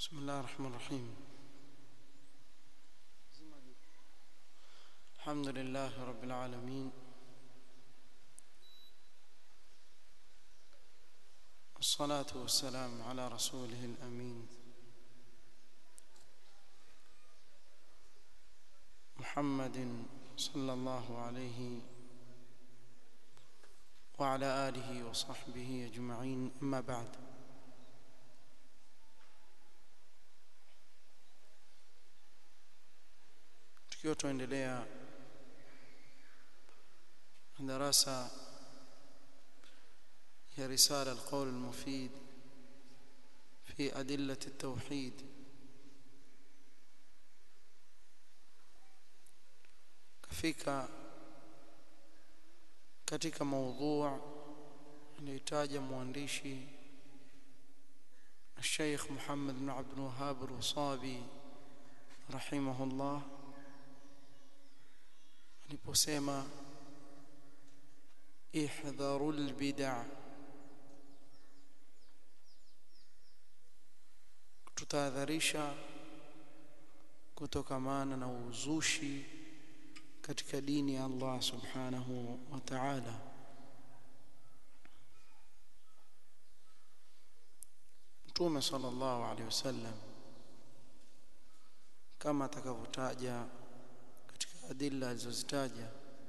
بسم الله الرحمن الرحيم الحمد لله رب العالمين والصلاة والسلام على رسوله الأمين محمد صلى الله عليه وعلى آله وصحبه أجمعين أما بعد tukiwa tuendelea darasa ya risala alqawl almufid fi adillati التوحيد kafika katika maudhu aliyotaja mwandishi الشيخ محمد بن عبد الوهاب الوصابي رحمه الله aliposema ihdharul bid'a tutahadharisha kutokamana na uzushi katika dini ya Allah subhanahu wa ta'ala Mtume sallallahu alaihi wasallam kama atakavyotaja katika adilla alizozitaja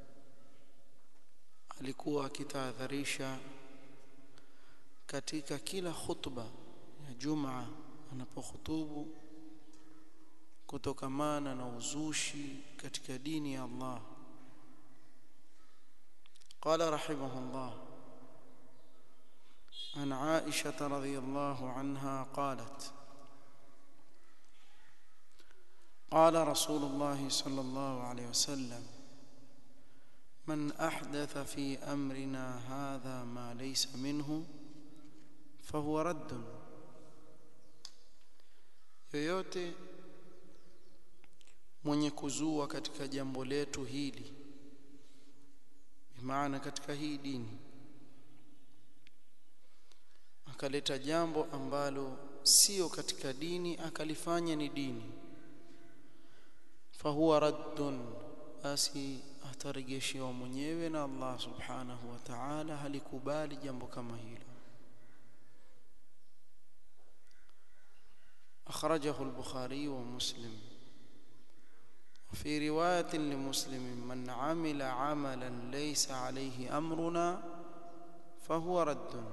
alikuwa akitahadharisha katika kila khutba ya Jumaa anapohutubu kutokamana na uzushi katika dini ya Allah قال رحمه الله عن عائشة رضي الله عنها قالت قال رسول الله صلى الله عليه وسلم من أحدث في أمرنا هذا ما ليس منه فهو رد yoyote mwenye kuzua katika jambo letu hili bimaana katika hii dini akaleta jambo ambalo sio katika dini akalifanya ni dini fahuwa raddun basi atarejeshewa mwenyewe na Allah subhanahu wa ta'ala halikubali jambo kama hilo أخرجه البخاري ومسلم وفي رواية لمسلم من عمل عملا ليس عليه أمرنا فهو رد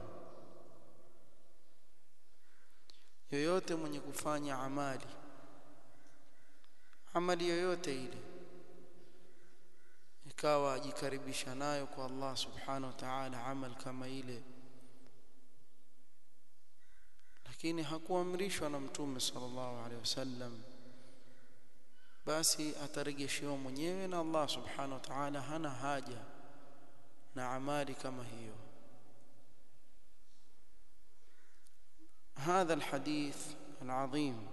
yoyote mwenye kufanya amali amali yoyote ile ikawa ajikaribisha nayo kwa Allah subhanahu wa ta'ala amal kama ile lakini hakuamrishwa na mtume sallallahu alaihi wasallam basi atarejeshewa mwenyewe na Allah subhanahu wa ta'ala hana haja na amali kama hiyo هذا الحديث العظيم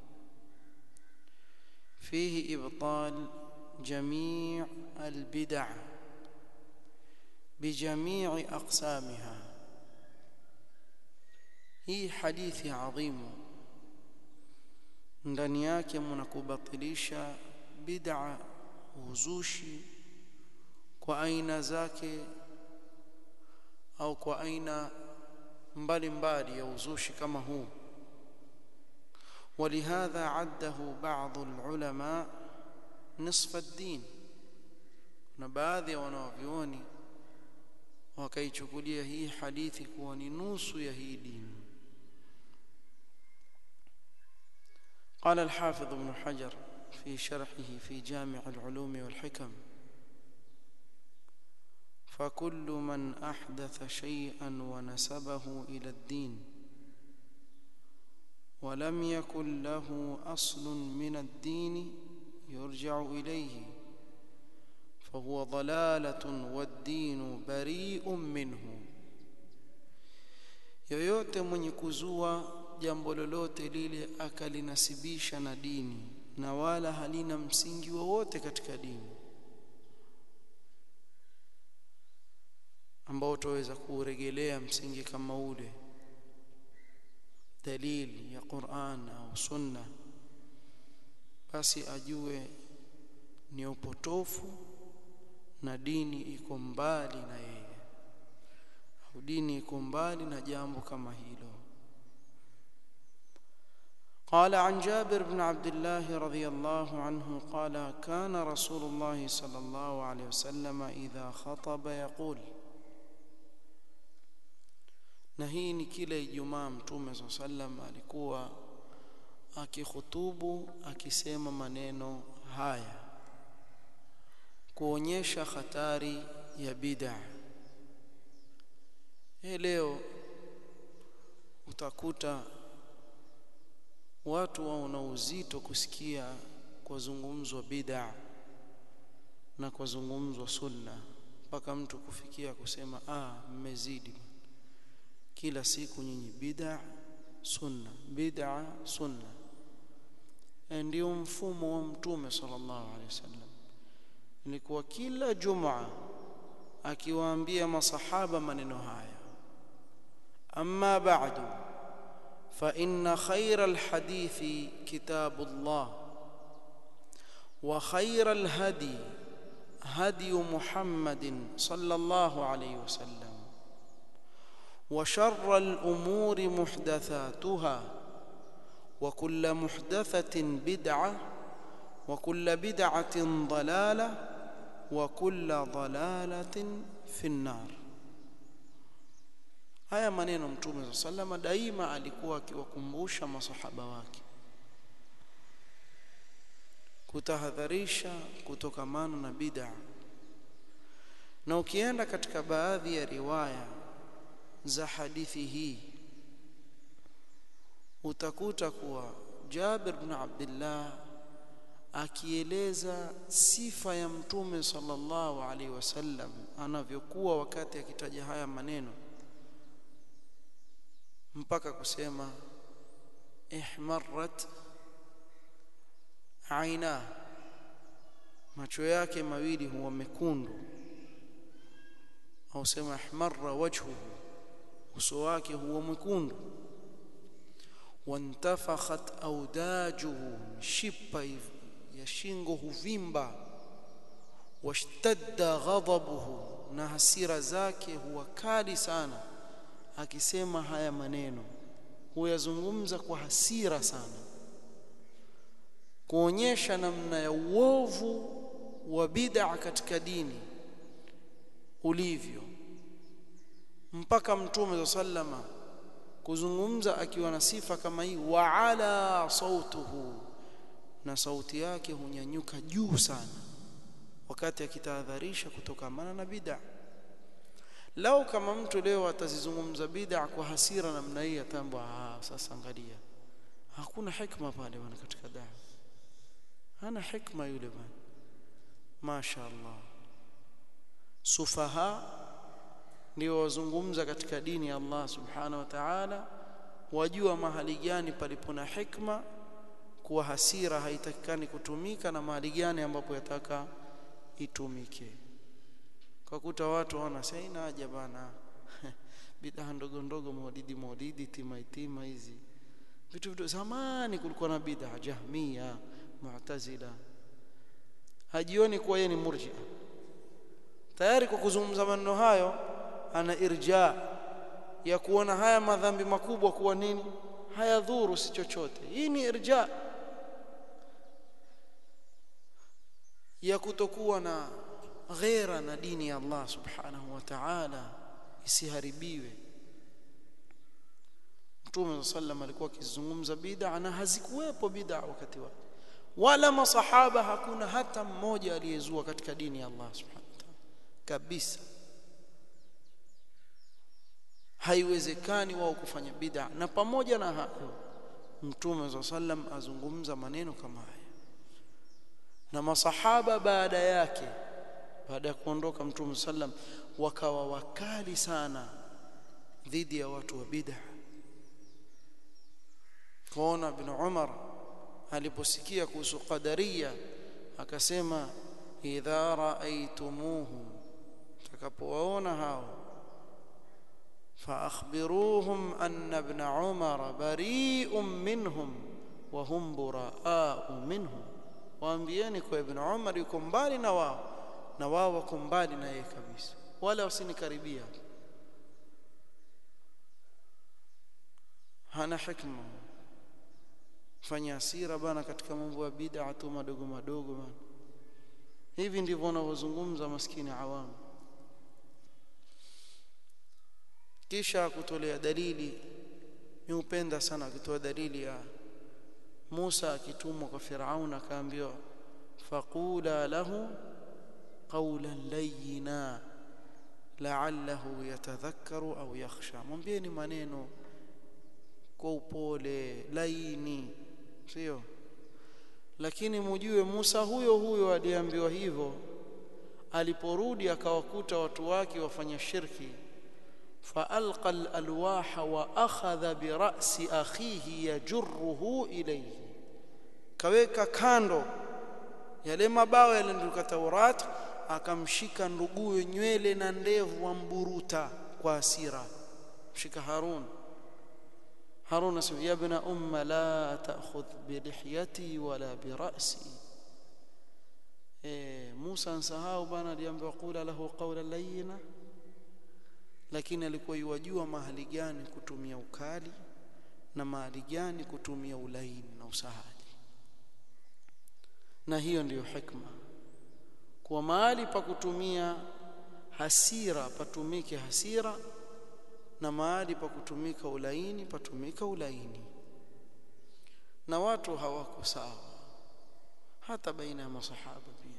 فيه إبطال جميع البدع بجميع أقسامها hii hadithi adhimu ndani yake mnakubatilisha bid'a uzushi kwa aina zake au kwa aina mbalimbali ya uzushi kama huu ولهذا عده بعض العلماء نصف الدين na baadhi ya wanavyuoni wakaichukulia hii hadithi kuwa ni nusu ya hii dini قال الحافظ ابن حجر في شرحه في جامع العلوم والحكم فكل من أحدث شيئا ونسبه إلى الدين ولم يكن له أصل من الدين يرجع إليه فهو ضلالة والدين بريء منه yoyote mwenye kuzua jambo lolote lile akalinasibisha na dini na wala halina msingi wowote katika dini ambao utaweza kuuregelea msingi kama ule dalili ya Qur'an au sunna basi ajue ni upotofu na dini iko mbali na yeye au dini iko mbali na jambo kama hilo قال عن جابر بن عبد الله رضي الله عنه قال كان رسول الله صلى الله عليه وسلم إذا خطب يقول na hii ni kila Ijumaa Mtume swalla sallam alikuwa akikhutubu akisema maneno haya kuonyesha hatari ya bid'a. Hii leo utakuta watu waona uzito kusikia kwa zungumzwa bid'a na kwa zungumzwa sunna mpaka mtu kufikia kusema ah mmezidi kila siku nyinyi bid'a sunna bid'a sunna ndio mfumo wa mtume sallallahu alaihi wasallam ilikuwa kila jumaa akiwaambia masahaba maneno haya amma ba'du fa inna khayra alhadithi kitabullah wa khayra alhadi hadi muhammadin sallallahu alaihi wasallam وشر الأمور محدثاتها وكل محدثة بدعة وكل بدعة ضلالة وكل ضلالة في النار haya maneno mtume saa salama daima alikuwa akiwakumbusha masahaba wake kutahadharisha kutokamana na bid'a na ukienda katika baadhi ya riwaya za hadithi hii utakuta kuwa Jabir bin Abdullah akieleza sifa ya mtume sallallahu alaihi wasallam anavyokuwa wakati akitaja haya maneno mpaka kusema ihmarrat aina macho yake mawili huwa mekundu au sema ihmarra wajhuhu uso wake huwa mwekundu wantafakhat audajuhu shipa ya shingo huvimba washtadda ghadabuhu na hasira zake huwa kali sana akisema haya maneno huyazungumza kwa hasira sana kuonyesha namna ya uovu wa bid'a katika dini ulivyo mpaka mtume sallama kuzungumza akiwa na sifa kama hii wa ala sautuhu na sauti yake hunyanyuka juu sana wakati akitahadharisha kutokamana na bid'a lau kama mtu leo atazizungumza bid'a kwa hasira namna hii atambwa ah sasa angalia hakuna hikma pale bwana katika dawa hana hikma yule bwana mashaallah sufaha ndio wazungumza katika dini ya Allah subhanahu wa ta'ala wajua mahali gani palipo na hikma kuwa hasira haitakikani kutumika na mahali gani ambapo yataka itumike kwa kuta watu wana sina haja bana bid'a ndogo ndogo maulidi maulidi tima itima hizi vitu vitu zamani kulikuwa na bid'a jahmia mu'tazila hajioni kuwa yeye ni murji'a tayari kwa kuzungumza maneno hayo ana irja ya kuona haya madhambi makubwa kuwa nini hayadhuru si chochote hii ni irja ya kutokuwa na ghera na dini ya Allah subhanahu wa ta'ala isiharibiwe Mtume sallam alikuwa akizungumza bid'a na hazikuwepo bid'a wakati wake wala masahaba hakuna hata mmoja aliyezua katika dini ya Allah subhanahu wa ta'ala kabisa haiwezekani wao kufanya bid'a na pamoja na hayo Mtume sallam azungumza maneno kama haya na masahaba baada yake baada ya kuondoka Mtume sallam wakawa wakali sana dhidi ya watu wa bid'a kuona ibn Umar aliposikia kuhusu qadaria akasema idha raaitumuhu takapowaona hao فأخبروهم أن ابن عمر بريء منهم وهم براء منه waambieni kwa ibn Umar yuko mbali na wao na wao wako mbali na yeye kabisa wala usinikaribia hana hikma fanya hasira bana katika mambo ya bid'a tu madogo madogo bana hivi ndivyo wanavyozungumza maskini awamu kisha kutolea dalili ni upenda sana akitoa dalili ya Musa akitumwa kwa Firaun akaambiwa faqula lahu qawlan layyina la'allahu yatadhakkaru au yakhsha mwambieni maneno kwa upole laini sio lakini mujue Musa huyo huyo aliambiwa hivyo aliporudi akawakuta watu wake wafanya shirki فألقى الألواح وأخذ برأس أخيه يجره إليه kaweka kando yale mabao yaliyoandikwa Taurat akamshika nduguye nywele na ndevu wamburuta kwa hasira mshika Harun Harun asema ya ibn umma la ta'khudh bi lihyati wala bi ra'si eh Musa ansahau bana aliambiwa qula lahu qawlan layyina lakini alikuwa yuwajua mahali gani kutumia ukali na mahali gani kutumia ulaini na usahali na hiyo ndiyo hikma kwa mahali pa kutumia hasira patumike hasira na mahali pa kutumika ulaini patumika ulaini na watu hawako sawa hata baina ya masahaba pia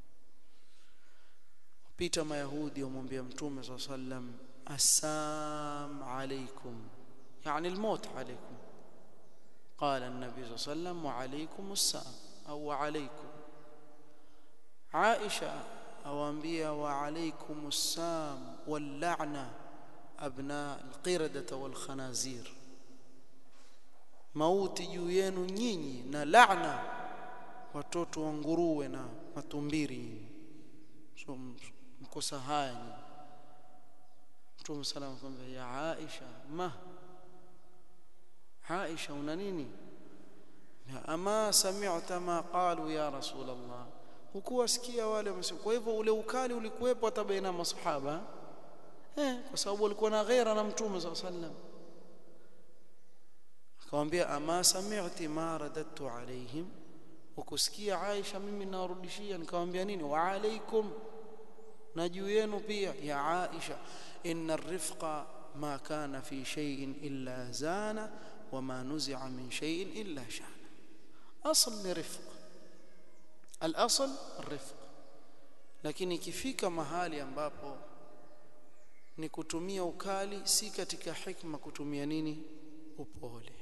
pita mayahudi wamwambia mtume swalla sallam السام عليكم يعني الموت عليكم قال النبي صلى الله عليه وسلم وعليكم السام أو عليكم عائشة أوانبيا وعليكم السام واللعنة أبناء القردة والخنازير mauti juu yenu nyinyi na laana watoto wa nguruwe na matumbiri so mkosa haya nyinyi Mtume sallam akamwambia ya Aisha ma Aisha una nini ama sami'ta ma qalu ya rasul Allah hukuwasikia wale wamesema kwa hivyo ule ukali ulikuwepo hata baina masahaba eh kwa sababu walikuwa na ghaira na Mtume sallam akamwambia ama sami'ti ma radattu alaihim ukusikia Aisha mimi narudishia nikamwambia nini wa alaikum na juu yenu pia ya Aisha inna rifqa ma kana fi shay'in illa zana wama nuzi'a min shay'in illa shana asl ni rifq al-asl rifq lakini ikifika mahali ambapo ni kutumia ukali si katika hikma kutumia nini upole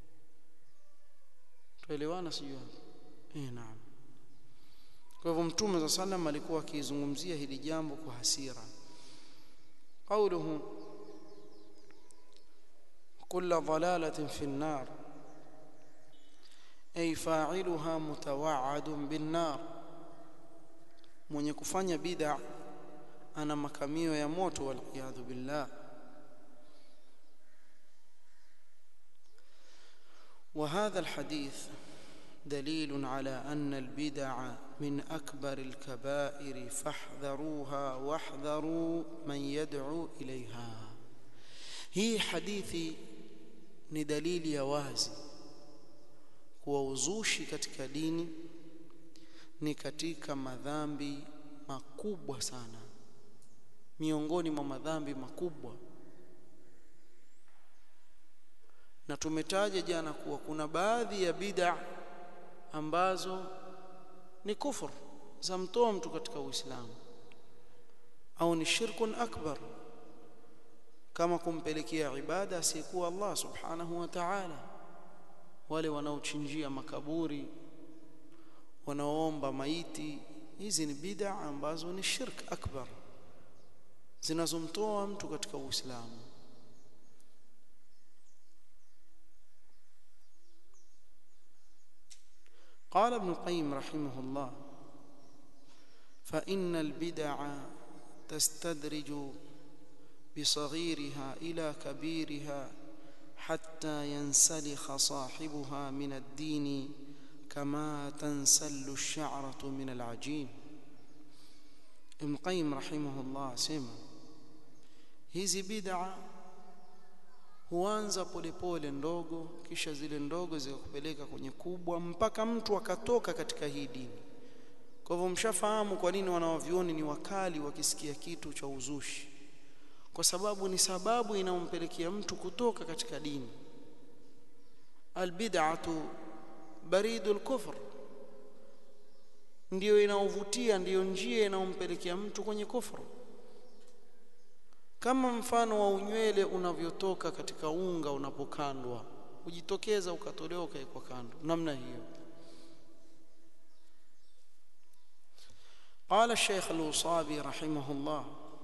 tuelewana sijui eh naam kwa hivyo mtume za sallam alikuwa akizungumzia hili jambo kwa hasira قوله كل ضلالة في النار أي فاعلها متوعد بالنار mwenye kufanya bid'a ana makamio ya moto waliyadhu billah وهذا الحديث دليل على أن البدع من أكبر الكبائر فاحذروها واحذروا من يدعو إليها هي حديثي ni dalili ya wazi kuwa uzushi katika dini ni katika madhambi makubwa sana miongoni mwa madhambi makubwa na tumetaja jana kuwa kuna baadhi ya bid'a ambazo ni kufur za mtoa mtu katika Uislamu au ni shirkun akbar kama kumpelekea ibada asiyekuwa Allah subhanahu wa ta'ala wale wanaochinjia makaburi wanaoomba maiti hizi ni bid'a ambazo ni shirk akbar zinazomtoa mtu katika Uislamu قال ابن القيم رحمه الله فإن البدع تستدرج بصغيرها إلى كبيرها حتى ينسلخ صاحبها من الدين كما تنسل الشعرة من العجين ابن القيم رحمه الله سمع hizi bid'a huanza polepole ndogo kisha zile ndogo zikakupeleka kwenye kubwa mpaka mtu akatoka katika hii dini kwa hivyo mshafahamu kwa nini wanawavioni ni wakali wakisikia kitu cha uzushi kwa sababu ni sababu inayompelekea mtu kutoka katika dini albid'atu baridul kufr ndiyo inaovutia ndiyo njia inayompelekea mtu kwenye kufru kama mfano wa unywele unavyotoka katika unga unapokandwa ujitokeza ukatolewa ukawekwa kando namna hiyo قال الشيخ الوصابي رحمه الله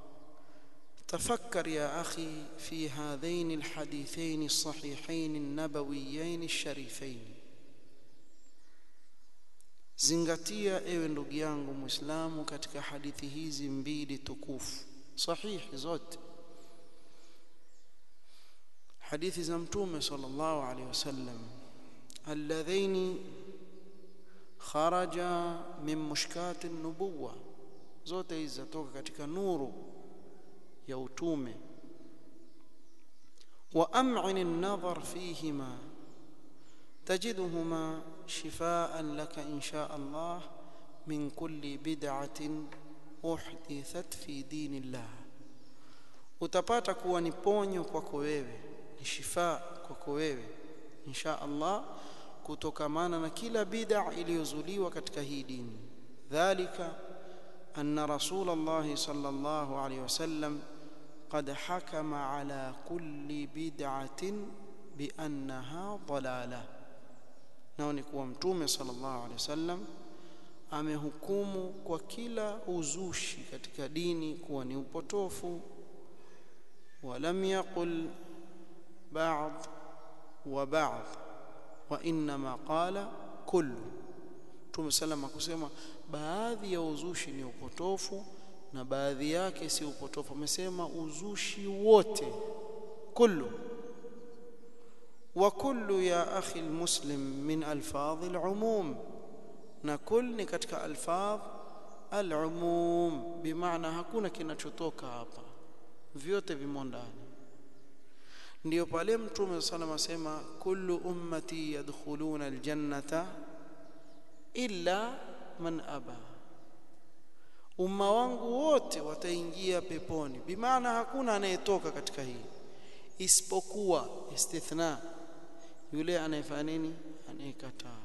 تفكر يا اخي في هذين الحديثين الصحيحين النبويين الشريفين zingatia ewe ndugu yangu muislamu katika hadithi hizi mbili tukufu sahihi zote hadithi za mtume sallallahu alaihi wasallam alladhaini kharaja min mushkati nubuwa zote hizi zatoka katika nuru ya utume wa am'in an-nadhar fihima تجدهما شفاء لك إن شاء الله من كل بدعة أحدثت في دين الله utapata kuwa ni ponyo kwako wewe ni shifa kwako wewe insha Allah kutokamana na kila bid'a iliyozuliwa katika hii dini dhalika anna rasul Allah sallallahu alayhi wasallam qad hakama ala kulli bid'atin bi annaha dalalah nao ni kuwa mtume sallallahu alaihi wasallam amehukumu kwa kila uzushi katika dini kuwa ni upotofu walam yaqul ba'd wa ba'd wa inma qala kullu mtume sallam akusema baadhi ya uzushi ni upotofu na baadhi yake si upotofu amesema uzushi wote kullu وكل يا أخي المسلم من ألفاظ العموم نكل ni katika alfadh alumum bimaana hakuna kinachotoka hapa vyote vimo ndani ndio pale mtume sallam asema kullu ummati yadkhuluna aljannata illa man aba umma wangu wote wataingia peponi bimaana hakuna anayetoka katika hii isipokuwa istithna yule anayefanya nini anayekataa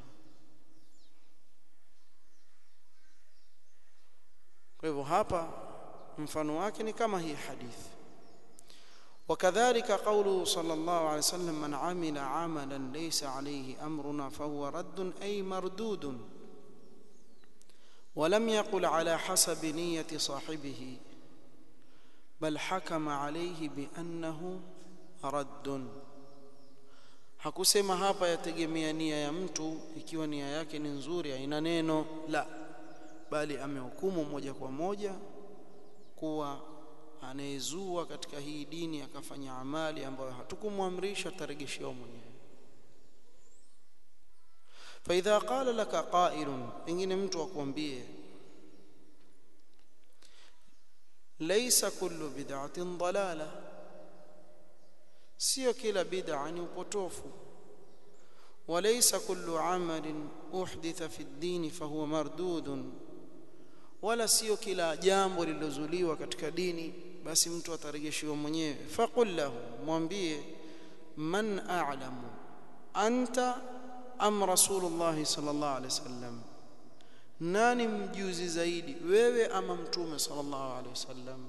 kwa hivyo hapa mfano wake ni kama hii hadithi وكذلك قوله صلى الله عليه وسلم من عمل عملا ليس عليه امرنا فهو رد اي مردود ولم يقل على حسب نيه صاحبه بل حكم عليه بانه رد hakusema hapa yategemea nia ya mtu ikiwa nia yake ni nzuri haina neno la bali amehukumu moja kwa moja kuwa anayezua katika hii dini akafanya amali ambayo hatukumwamrisha taregeshewa mwenyewe faidha qala laka qailun pengine mtu akwambie laysa kullu bid'atin dalalah sio kila bid'a ni upotofu walaysa kullu amalin uhditha fi ad-din fahuwa mardudun wala sio kila jambo lililozuliwa katika dini basi mtu atarejeshiwa mwenyewe faqul lahu mwambie man a'lamu anta am rasulullah sallallahu alaihi wasallam nani mjuzi zaidi wewe ama mtume sallallahu alaihi wasallam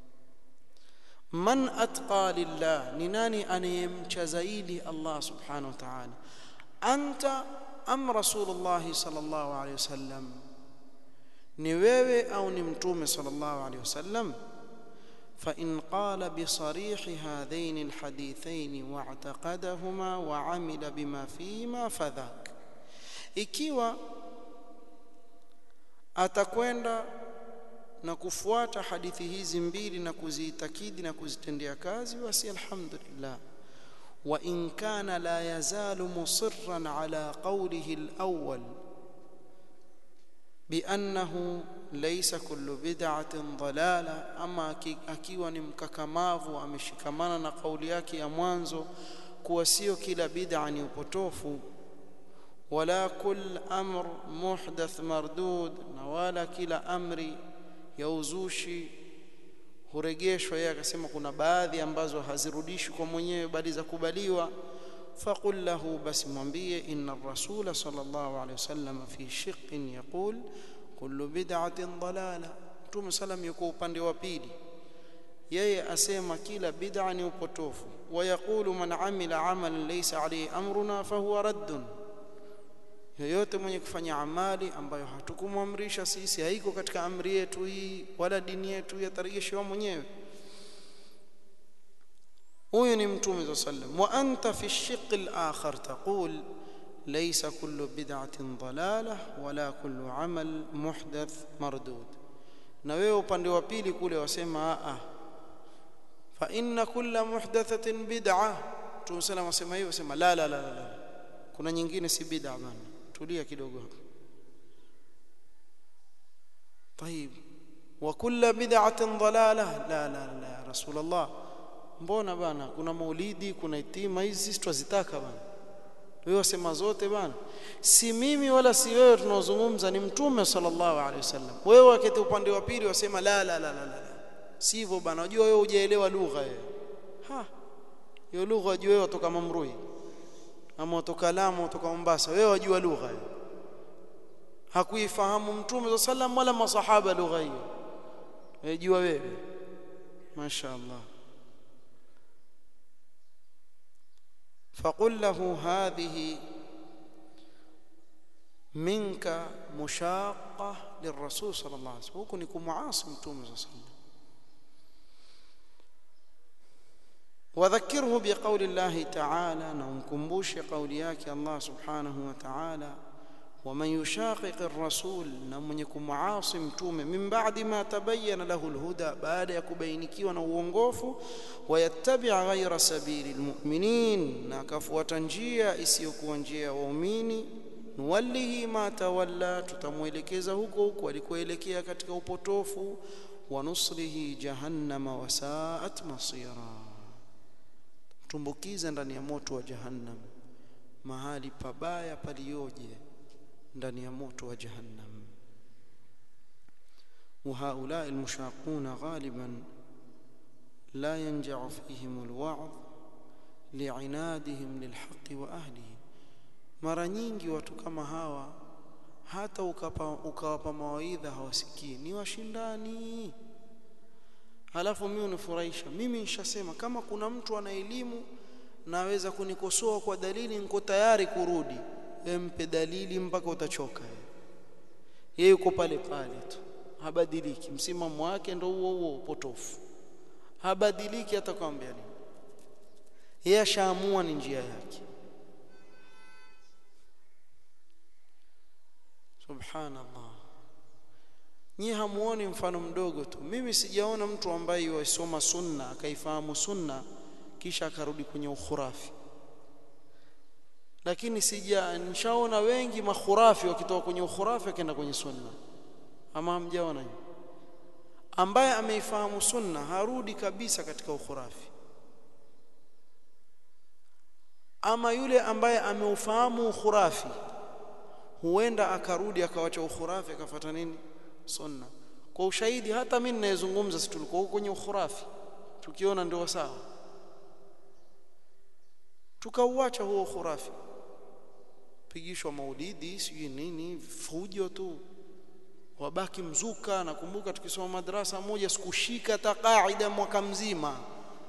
man atqa lillah ni nani anayemcha zaidi Allah subhanahu wa ta'ala anta am rasulullah sallallahu alaihi wasallam ni wewe au ni mtume sallallahu alaihi wasallam فإن قال بصريح هذين الحديثين واعتقدهما وعمل بما فيهما فذاك ikiwa atakwenda na kufuata hadithi hizi mbili na kuziitakidi na kuzitendea kazi basi alhamdulillah wa in kana la yazalu musirran ala qawlihi alawwal بأنه ليس كل بدعة ضلالة أما akiwa ni mkakamavu ameshikamana na kauli yake ya mwanzo kuwa sio kila bid'a ni upotofu wala kull amr muhdath mardud na wala kila amri ya uzushi hurejeshwa yeye akasema kuna baadhi ambazo hazirudishwi kwa mwenyewe bali za kubaliwa فقل له بس mwambie إن الرسول صلى الله عليه وسلم في شق يقول كل بدعة ضلالة Mtume salam yuko upande wa pili yeye asema kila bid'a ni upotofu wayaqulu man amila amalan laysa alayhi amruna fahuwa raddun yoyote mwenye kufanya amali ambayo hatukumwamrisha sisi haiko katika amri yetu hii wala dini yetu yatarejeshwa mwenyewe huyu ni mtume za sallam wa anta fi shiq al-akhar taqul laysa kullu bid'atin dalalah wala kullu amal muhdath mardud na wewe upande wa pili kule wasema a fa inna kulla muhdathatin bid'ah mtume sallam wasema hivyo wasema la la la la kuna nyingine si bid'a bana tulia kidogo hapo طيب وكل بدعه ضلاله لا لا لا يا رسول الله mbona bana kuna maulidi kuna itima hizi sisi twazitaka bana wewe wasema zote bana si mimi wala si wewe tunaozungumza ni mtume sallallahu alaihi wasallam wewe wakati upande wa pili wasema la la la la la sivyo bana unajua wewe hujaelewa lugha wewe ha hiyo lugha unajua wewe kutoka Mamrui ama kutoka Lamu kutoka Mombasa wewe wajua lugha hiyo hakuifahamu mtume sallam wala masahaba lugha hiyo wajua wewe mashaallah فقل له هذه منك مشاقة للرسول صلى الله عليه وسلم huku ni kumuasi mtume صلى الله عليه وسلم وذكره بقول الله تعالى نمكمبوش قول yake الله سبحانه وتعالى ومن يشاقق الرسول نمن يكمعاصي mtume من بعد ما تبين له الهدى بعد يكبينikiwa na uongofu ويتبع غير سبيل المؤمنين na akafuata njia isiyokuwa njia ya waumini nuwallihi ma tawalla tutamuelekeza huko huko alikoelekea katika upotofu wa nusrihi jahannama wasaat masira tumbukiza ndani ya moto wa jahannam mahali pabaya palioje ndani ya moto wa jahannam وهؤلاء المشاقون غالبا لا ينجع فيهم الوعظ لعنادهم للحق واهله mara nyingi watu kama hawa hata ukapa ukawapa mawaidha hawasikii ni washindani halafu mimi unifurahisha mimi nishasema kama kuna mtu ana elimu naweza kunikosoa kwa dalili niko tayari kurudi empe dalili mpaka utachoka yeye yuko pale pale tu habadiliki msimamo wake ndo huo huo upotofu habadiliki hata kwambia nini yeye ashaamua ni njia yake subhanallah nyie hamuoni mfano mdogo tu mimi sijaona mtu ambaye yasoma sunna akaifahamu sunna kisha akarudi kwenye ukhurafi lakini sija nishaona wengi makhurafi wakitoka kwenye ukhurafi akaenda kwenye sunna ama hamjaona hiyo ambaye ameifahamu sunna harudi kabisa katika ukhurafi ama yule ambaye ameufahamu ukhurafi huenda akarudi akawacha ukhurafi akafuata nini sunna kwa ushahidi hata mimi ninayezungumza si tulikuwa huko kwenye ukhurafi tukiona ndio sawa tukauacha huo ukhurafi pigishwa maulidi sijui nini fujo tu wabaki mzuka nakumbuka tukisoma madrasa moja sikushika hata kaida mwaka mzima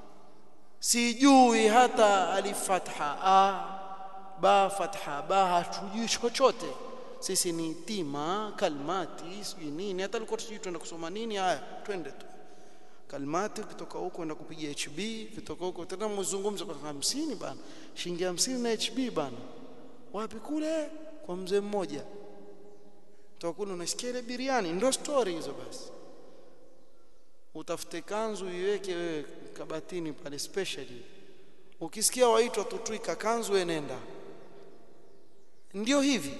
sijui hata alifatha a ba fatha ba hatujui chochote sisi ni tima kalmati sijui nini hata alikuwa tujui twenda kusoma nini haya twende tu kalmati kutoka huko enda kupiga HB kutoka huko tena mzungumzo kwa 50 bana shilingi 50 na HB bana wapi kule kwa mzee mmoja toka kule unasikia ile biriani ndio story hizo basi utafute kanzu iweke wewe kabatini pale specially ukisikia waitwa tutwika kanzu enenda ndio hivi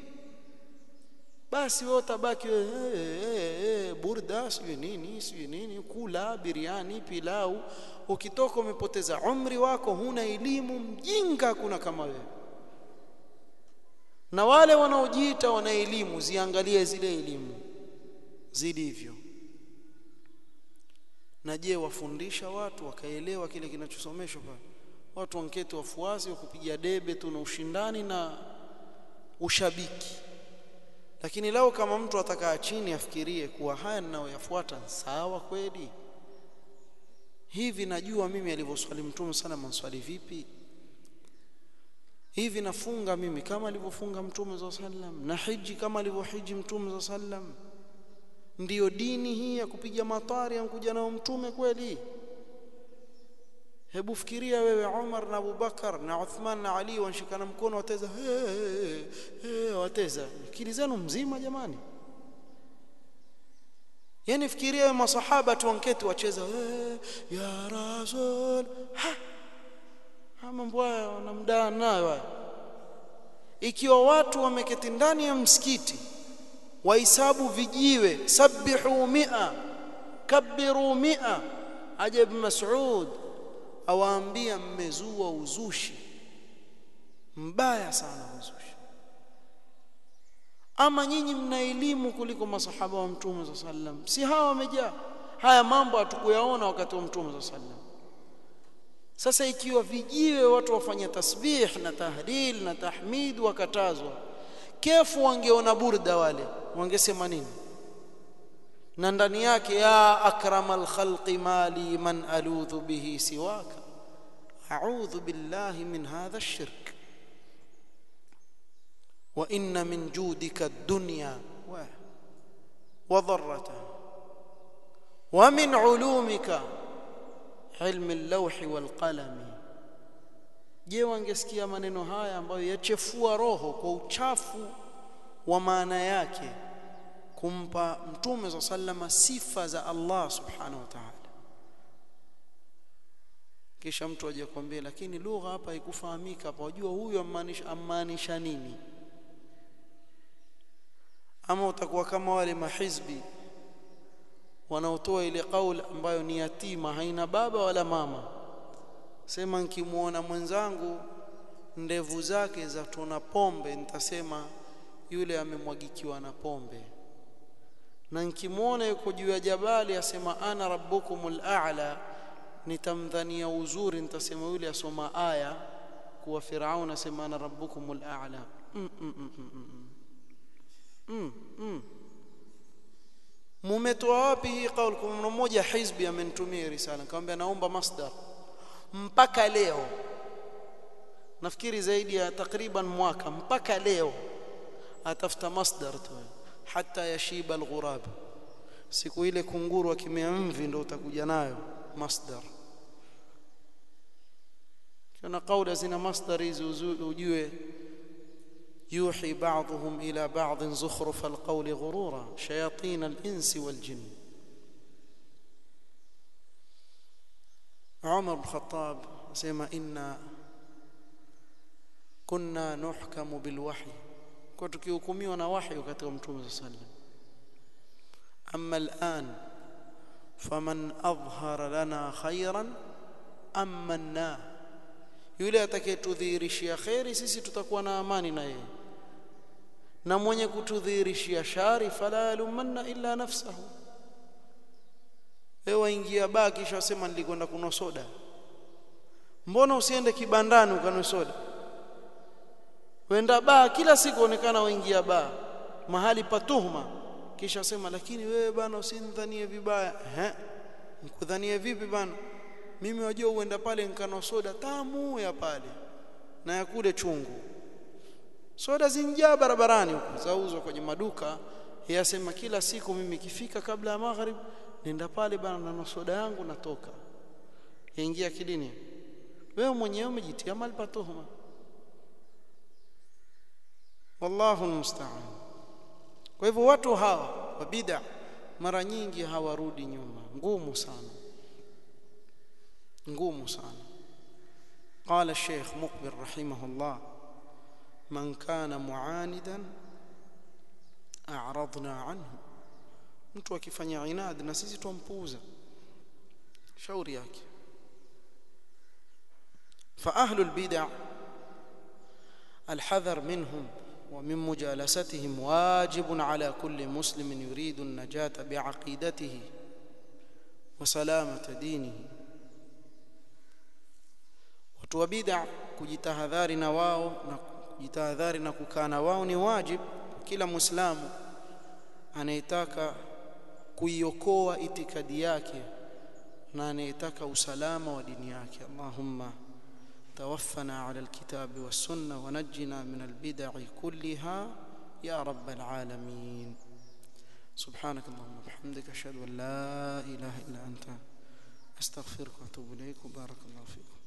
basi wewe utabaki wewe hey, hey, hey, burda sio nini sio nini kula biriani pilau ukitoka umepoteza umri wako huna elimu mjinga kuna kama wewe na wale wanaojiita wana elimu ziangalie zile elimu zilivyo na je wafundisha watu wakaelewa kile kinachosomeshwa pale watu wanketi wafuasi wa kupiga debe tu na ushindani na ushabiki lakini lao kama mtu atakaa chini afikirie kuwa haya ninayoyafuata sawa kweli hivi najua mimi alivyoswali mtume sana manswali vipi hivi nafunga mimi kama alivyofunga mtume za sallam na hiji kama alivyohiji mtume za sallam ndiyo dini hii ya kupiga matari yankuja nao mtume kweli hebu fikiria wewe Umar na Abubakar na Uthman na Ali wanshikana mkono wateza hey, hey, hey, wateza akili zenu mzima jamani yani fikiria wewe masahaba tu wanketi wacheza hey, ya rasul ha mambo haya wanamdaa nayo ikiwa watu wameketi ndani ya msikiti wahisabu vijiwe sabbihu mia kabbiru mia aja ibn mas'ud awaambia mmezua uzushi mbaya sana uzushi ama nyinyi mna elimu kuliko masahaba wa mtume sallam si hawa wamejaa haya mambo hatukuyaona wakati wa mtume sallam sasa ikiwa vijiwe watu wafanya tasbih na tahlil na tahmid wakatazwa kefu wangeona burda wale wangesema nini na ndani yake ya akramal khalqi mali man aludhu bihi siwaka a'udhu billahi min hadha ash-shirk wa inna min judika ad-dunya wa wa dharrataha wa min ulumika ilmi al-lawhi wal-qalami je wangesikia maneno haya ambayo yachefua roho kwa uchafu wa maana yake kumpa mtume za sallama sifa za Allah subhanahu wa ta'ala kisha mtu aje kwambia lakini lugha hapa haikufahamika hapa wajua huyu amaanisha amaanisha nini ama utakuwa kama wale mahizbi wanaotoa ile kauli ambayo ni yatima haina baba wala mama sema nikimuona mwenzangu ndevu zake za tuna pombe nitasema yule amemwagikiwa na pombe na nikimwona yuko juu ya jabali asema ana rabbukumul a'la nitamdhania uzuri nitasema yule asoma aya kuwa Firaun asema ana rabbukumul a'la mm, mm, mm, mm, mm. mm, mm. mumetoa wapi hii kauli kuna mmoja hizbi amenitumia risala nikamwambia naomba masdar mpaka leo nafikiri zaidi ya takriban mwaka mpaka leo atafuta masdar tu hata yashiba alghurab siku ile kunguru akimea mvi ndio utakuja nayo masdar kuna kauli zina masdar hizi ujue يوحي بعضهم إلى بعض زخرف القول غرورا شياطين الإنس والجن عمر بن الخطاب سيما إنا كنا نحكم بالوحي kwa tukihukumiwa na wahyi wakati wa mtume sallam amma al'an faman adhhara lana khairan amanna yule atakayetudhihirishia khairi sisi tutakuwa na amani na yeye na mwenye kutudhihirishia shari fala yalumanna illa nafsahu wewe waingia baa kisha wasema nilikwenda kunwa soda mbona usiende kibandani ukanwe soda wenda baa kila siku onekana waingia baa mahali pa tuhuma kisha sema lakini wewe bana usinidhanie vibaya ehe nikudhanie vipi bana mimi wajua uenda pale nkano soda tamu ya pale na ya kule chungu soda zinjaa barabarani huko zauzwa kwenye maduka yasema kila siku mimi kifika kabla ya maghrib nenda pale bana na soda yangu natoka yaingia kidini wewe mwenyewe umejitia mali pa tuhuma wallahu almusta'an kwa hivyo watu hawa wa bid'a mara nyingi hawarudi nyuma ngumu sana ngumu sana قال الشيخ مقبل رحمه الله من كان معاندا أعرضنا عنه mtu akifanya inad na sisi tumpuuza shauri yake فأهل البدع الحذر منهم ومن مجالستهم واجب على كل مسلم يريد النجاة بعقيدته وسلامة دينه watu wa bid'a kujitahadhari na wao na kujitahadhari na kukaa na wao ni wajib kila muislamu anayetaka kuiokoa itikadi yake na anayetaka usalama wa dini yake Allahumma توفنا على الكتاب والسنة ونجنا من البدع كلها يا رب العالمين سبحانك اللهم وبحمدك أشهد أن لا إله إلا أنت أستغفرك وأتوب إليك وبارك الله فيكم